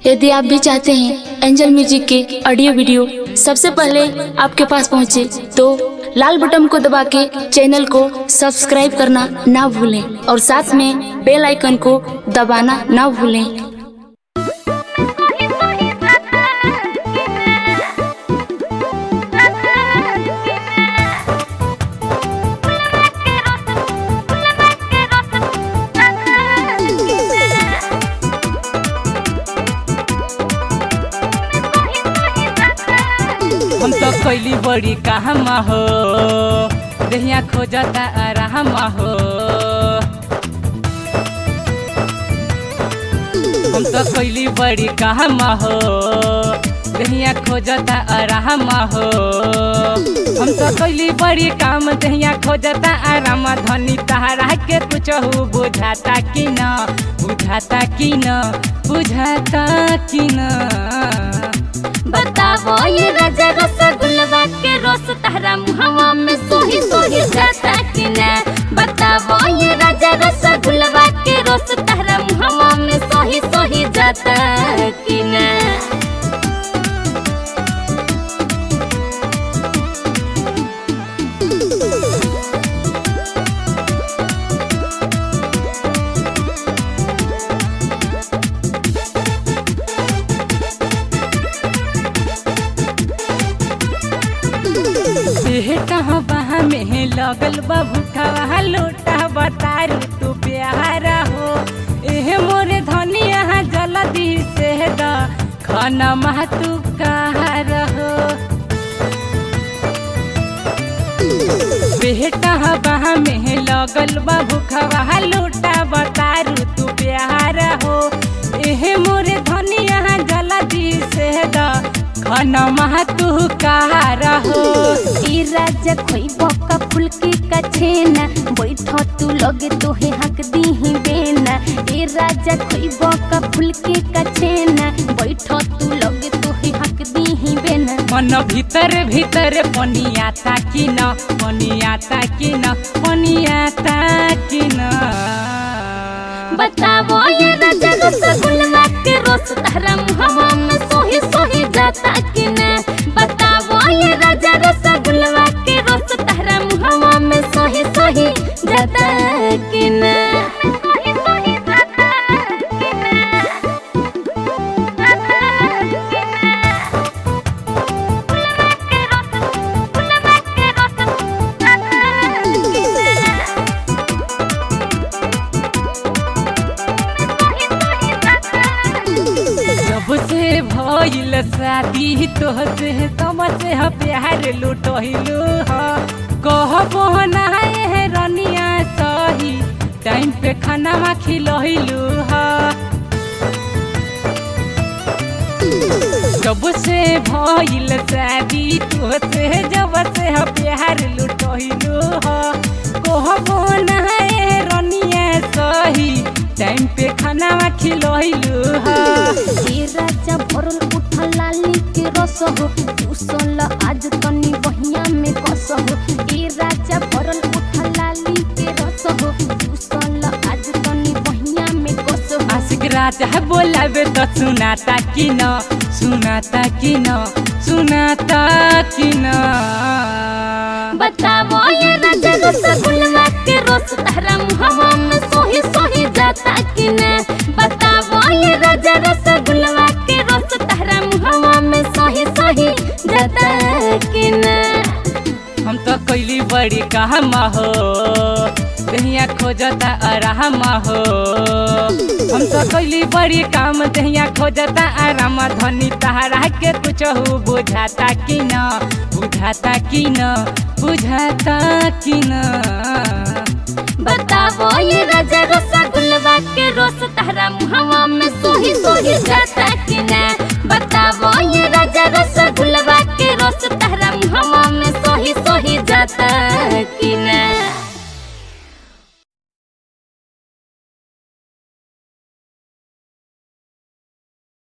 यदि आप भी चाहते हैं एंजल म्यूजिक के ऑडियो वीडियो सबसे पहले आपके पास पहुंचे तो लाल बटन को दबा के चैनल को सब्सक्राइब करना ना भूलें और साथ में बेल आइकन को दबाना ना भूलें हम तो कैली बड़ी काम हो देहिया खोजता आराम हो हम तो कैली बड़ी काम हो देहिया खोजता आराम हो हम तो कैली बड़ी काम देहिया खोजता आराम धनी तहरा के कुछ बुझाता कि न बुझाता कि न बुझाता कि न बतावो ये राजा रसगुल्ला के रोस तहरा मुहवा में सोही सोही जाता कि न बतावो ये राजा रसगुल्ला के रोस तहरा मुहवा में सोही सोही जाता कि न बेटा बहा में लगल बा भूखा लोटा बतारू तू प्यारा हो एहे मोरे धनिया जल्दी से द खाना मह तू कहार हो बेटा बहा में लगल बा भूखा लोटा बतारू तू प्यारा हो एहे मोरे धनिया जल्दी से द खाना मह तू कहार हो ई राजा खोई बका फुलकी का छेना बैठ तू लगे तोहे हक दीही बेना ए राजा खोई बका फुलकी का छेना बैठ तू लगे तोहे हक दीही बेना मन भीतर भीतर पनियाता कि न पनियाता कि न पनियाता कि न बतावो ये राजा रसगुल्ला के रोस तहरा मुहवा में सोही सोही जाता कि न बतावो ये राजा रसगुल्ला के रोस तहरा मुहवा में सोही सोही जाता कि न सोही सोही जाता कि जब से भइल शादी तोहसे तब से ह प्यार लुटहिलु ह कहबो ना है रनिया सही टाइम पे खाना खिलहिलु ह जब से भइल शादी तोहसे जब से ह प्यार लुटहिलु ह कहबो ना है रनिया सही टाइम पे खाना खिलहिलु ह ए राजा भरल उठल लाली के रस हो उसल आज तनी बहिया में कस हो ए राजा भरल उठल लाली के रस हो उसल आज तनी बहिया में कस हो आशिक राजा बोलाबे त सुनाता कि न सुनाता कि न सुनाता कि न बतावो ये राजा रसगुल्ला के रस तहरा मुहवा में सोही सोही जाता कि न बतावो ये राजा रसगुल्ला के रस तहरा मुहवा में सोही सोही जाता कि न हम तो कैली बड़ी काम हो दहिया खोजता आराम हो हम तो कैली बड़ी काम दहिया खोजता आराम धनी तहरा के कुछ बुझाता कि न बुझाता कि न बुझाता कि न बतावो ये राजा रसगुल्ला के रोस तहरा मुहवा में सोही सोही जाता कि न